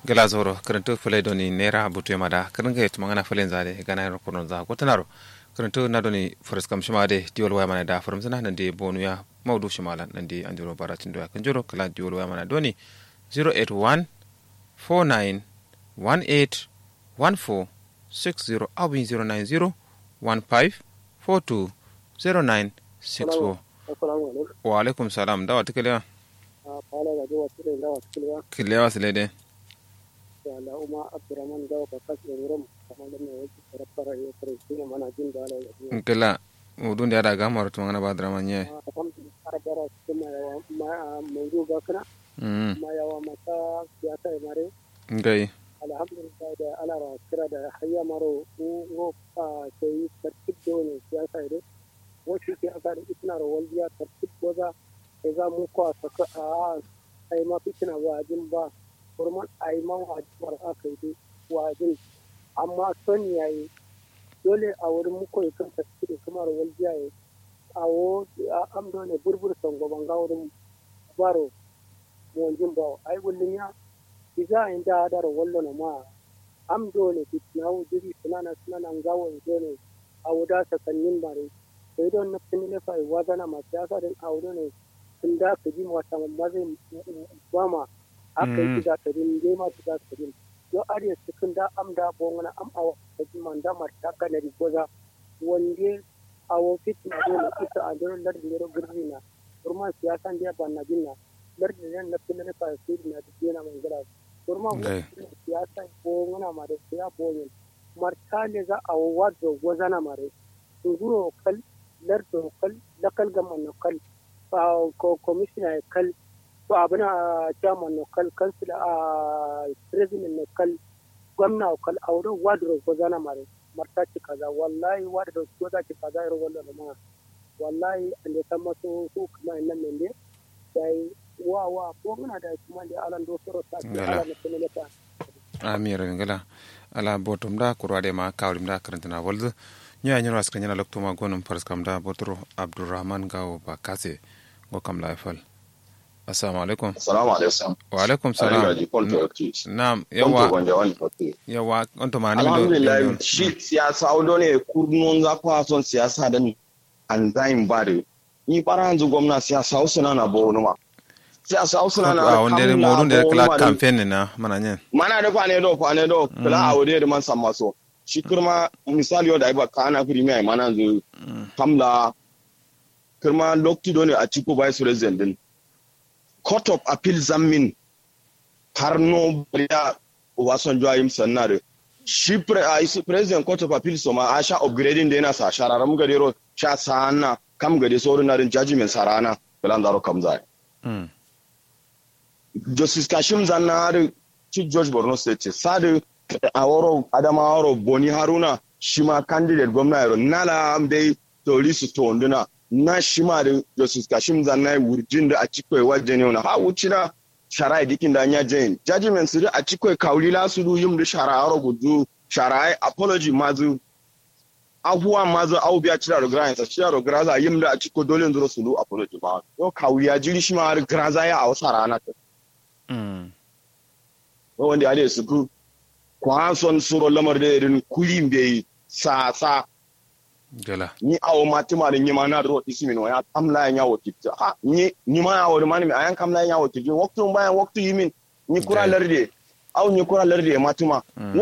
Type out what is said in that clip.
gala zoro karanto fulai doni nera butu ya mada karin ga tuma ngana fulen zade gana yaro kono za ko tanaro karanto na doni faras kam shima de diol waya mana da faram sana nan de bonu ya maudu shimala nan de anjuro baratin do ya kan joro kala diol waya mana doni 081 49 18 14 60 abin 090 15 42 09 64 wa alaikum salam dawa tikalewa kilewa silede da uma abdurrahman gawa ba kasu da wurin kamar da mai wajen sarrafara ya kare shi ne mana jin da ala ya kila udun da ya gamar tuma ngana badra manye alhamdulillah har gara su ma yawa mai ruga kana ma yawa mata siyasa ya mare ngai alhamdulillah da ala ra kira da hayya maro ko a sai tartib da wani siyasa ya wasu ke aka da itna ro walbiya tartib goza sai za mu ko a saka a ai ma fitina wajin ba kurman a yi man wajibar aka yi wajin amma son ya yi dole a wurin muku ya kan tafi da kamar waljiya ya a wo am dole burbur son gaban ga wurin baro monjin ba ai wullin ya iza in da da wallo na ma am dole fitna wu diri sunana sunana gawo dole a wuda sakannin bare sai don na finile fa wazana ma siyasa din a wurin ne sun da ka ji wata mazai ba ma aka yi da karin dai ma da karin yo ariya cikin da am da bongana am awa da man da mar ta kana ri goza wande awo fit na dole ita a dole lar da ro girna kurma siyasan da ban na jinna lar da nan na pinne fa sai na da dena man gara kurma siyasa bongana ma da siya bonyen marta ne za a wazo goza na mare nguro kal lar do kal lakal gaman kal ko commissioner kal to abin a chairman no kal kansila a president no kal gwamna kal aure wadro ko zana mare marta ci kaza wallahi wadro ko za ci kaza iro wallo ma wallahi ande tamma so so kuma nan men de dai wa wa ko muna da kuma da alan do soro ta ala ne kuma ta amir ngala ala botum da kurade ma kawlim da karantana walzu nya nyoro aska nyana loktuma gonum faras kam da botro abdurrahman gawo ba kase go kam laifal assalamu alaikum assalamu alaikum wa alaikum salam na'am yawa yawa onto ma ni alhamdulillah shi siyasa audo ne kurnon za ku son siyasa da ni an zain bare ni bara hanzu gwamna siyasa usuna na bo numa siyasa usuna na a wanda ne modun da kala campaign na mana nyen mana da kwane do kwane do kala a wode da man samma so shi kurma misali yau da iba kana premier mana zu kamla kurma lokti do ne a ciko vice president din court of appeal zammin har no ya Obasanjo ayim sannare shi president court of appeal so ma a sha upgrading da yana sa shararam gade ro sha sana kam gade so na rin judgment sarana bilan zaro kam zai justice kashim zanna chief judge borno state sadu aworo adama aworo boni haruna shi ma candidate gwamna yaro nala dai to lisu to nduna na shima da justice kashim zanna wurjin da a cikin wajen yau na ha wuci na shara dikin da anya jain judgment su a cikin kauli la su yim da shara aro gudu shara apology mazu abuwa mazu au biya cira da gran sa cira da graza yim da a cikin dole nduro su apology ba yo kauli ya jiri shi ma har graza ya a wasa rana ta mm wanda ya da su ku kwason suro lamar da irin kulin bai sa sa gala ni awo matima da nyima na ro isimi no ya kamla ya wo kitta ha ni ni ma ya wo mani ayan kamla ya wo kitta waktu bayan waktu yimin ni kura larde aw ni kura larde matima